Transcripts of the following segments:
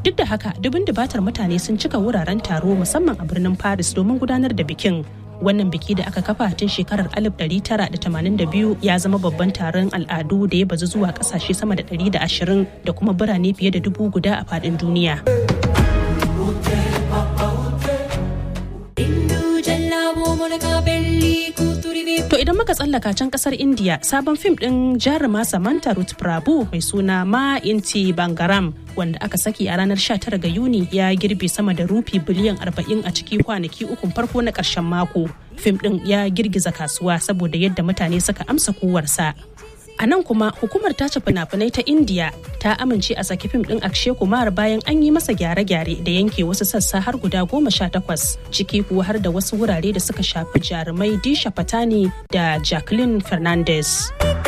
Duk da haka dubin dubatar mutane sun cika wuraren taro musamman a birnin Paris domin gudanar da bikin. Wannan biki da aka kafa tun shekarar 1982 ya zama babban taron al'adu da ya bazu zuwa kasashe sama da 120 da kuma birane fiye da dubu guda a faɗin duniya. To idan muka tsallaka can kasar India sabon fim din jaruma Samantha Ruth Prabhu mai suna Ma Inti Bangaram wanda aka saki a ranar 19 ga Yuni ya girbe sama da rufi biliyan 40 a ciki kwanaki ukun farko na ƙarshen mako. Fim din ya girgiza kasuwa saboda yadda mutane suka amsa kowarsa. A nan kuma hukumar tace fina-finai ta India ta amince a saki fim din Akshay Kumar bayan an yi masa gyare-gyare da yanke wasu sassa har guda goma sha takwas ciki kuwa har da wasu wurare da suka shafi jarumai Disha Patani da Jacqueline Fernandez.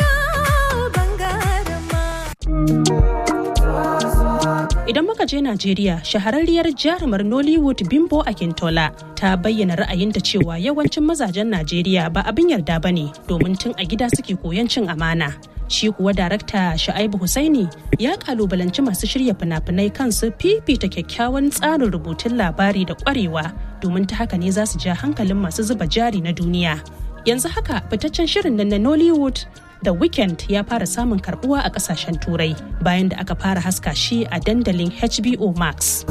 Idan muka je Najeriya, shahararriyar jarumar Nollywood Bimbo Akintola ta bayyana ra'ayinta cewa yawancin mazajen Najeriya ba abin yarda ba ne domin tun a gida suke koyon cin amana. Shi kuwa darakta Sha'aibu Husaini ya kalubalanci masu shirya fina-finai kansu fifita kyakkyawan tsarin rubutun labari da kwarewa domin ta haka ne za su ja hankalin masu zuba jari na duniya. Yanzu haka fitaccen shirin nan na Nollywood The Weeknd ya fara samun karbuwa a kasashen turai bayan da aka fara haska shi a dandalin HBO Max.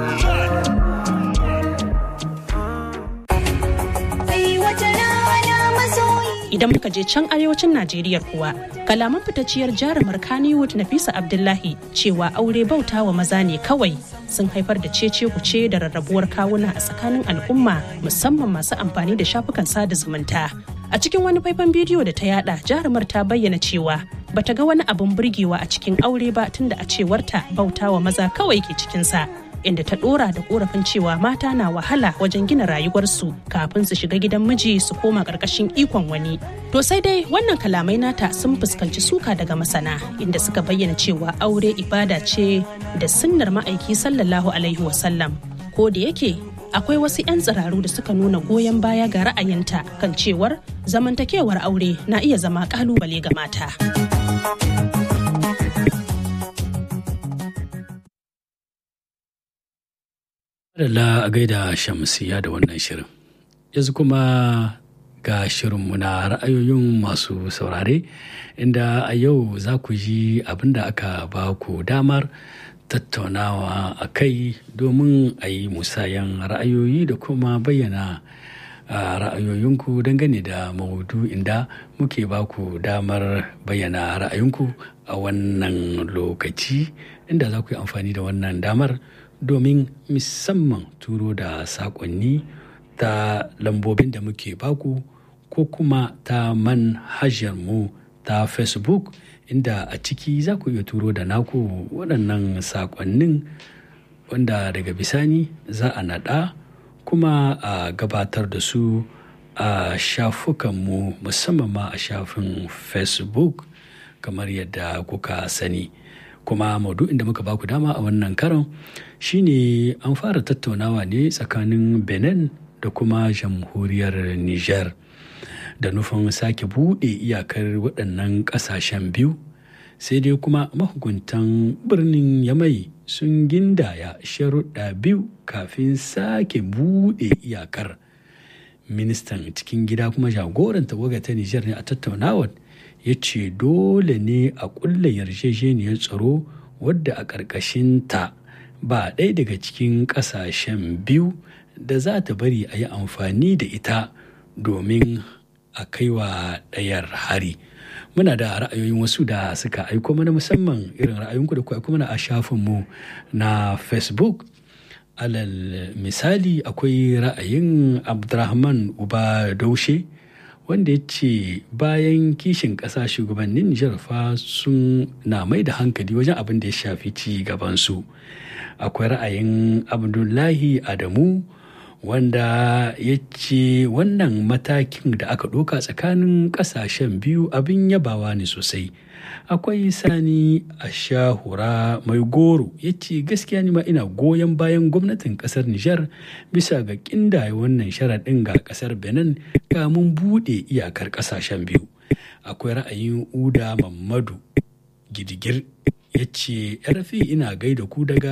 Idan muka je can arewacin Najeriya kuwa, kalaman fitacciyar jarumar Kannywood Nafisa Abdullahi cewa aure bauta wa maza ne kawai sun haifar da cece kuce da rarrabuwar kawuna a tsakanin al'umma musamman masu amfani da shafukan sada zumunta. A cikin wani faifan bidiyo da ta yada jarumar ta bayyana cewa bata ga wani abin burgewa a cikin aure ba tunda a cewarta bauta wa maza kawai ke cikinsa. Inda ta dora da korafin cewa mata na wahala wajen gina rayuwarsu kafin su shiga gidan miji su koma ƙarƙashin ikon wani. To sai dai wannan kalamai nata sun fuskanci suka daga masana inda suka bayyana cewa aure ibada ce da sunnar ma'aiki sallallahu alaihi wasallam. Ko da yake akwai wasu 'yan tsiraru da suka nuna goyon baya ga ra'ayinta kan cewar zamantakewar aure na iya zama kalubale ga mata. Adalla a gaida shamsiya da wannan shirin. Yanzu kuma ga shirinmu na ra'ayoyin masu saurare inda a yau za ku ji abin da aka ba ku damar tattaunawa a kai domin a yi musayan ra'ayoyi da kuma bayyana ra'ayoyinku dangane da maudu inda muke ba ku damar bayyana ra'ayinku a wannan lokaci inda za ku yi amfani da wannan damar domin musamman turo da saƙonni ta lambobin da muke baku ko kuma ta manhajar mu ta facebook inda a ciki za ku iya turo da naku waɗannan saƙonnin wanda daga bisani za a naɗa kuma a gabatar da su a shafukanmu musamman ma a shafin facebook kamar yadda kuka sani kuma maudu'in da muka baku dama a wannan karon shine an fara tattaunawa ne tsakanin benin da kuma jamhuriyar niger da nufin sake buɗe iyakar waɗannan ƙasashen biyu sai dai kuma mahukuntan birnin yamai sun gindaya sharuɗa biyu kafin sake buɗe iyakar ministan cikin gida kuma jagoran tawaga ta nijar ne a tattaunawar ya ce dole ne a ƙulla yarjejeniyar tsaro wadda a ƙarƙashinta ba ɗaya daga cikin ƙasashen biyu da za ta bari a yi amfani da ita domin a kaiwa ɗayar hari muna da ra'ayoyin wasu da suka aiko mana musamman irin ra'ayinku da ku aiko mana a shafinmu na facebook alal misali akwai ra'ayin abdurrahman uba daushe wanda ya ce bayan kishin ƙasa shugabannin nijar fa sun na mai da hankali wajen abin da ya shafi ci gabansu akwai ra'ayin abdullahi adamu wanda ya ce wannan matakin da aka ɗauka tsakanin ƙasashen biyu abin yabawa ne sosai akwai sani a shahura mai goro ya ce gaskiya ma ina goyon bayan gwamnatin ƙasar nijar bisa ga ƙindaye wannan sharaɗin ga ƙasar benin kamun buɗe iyakar ƙasashen biyu akwai ra'ayin uda mamadu gidigir ya ce ina gaida ku daga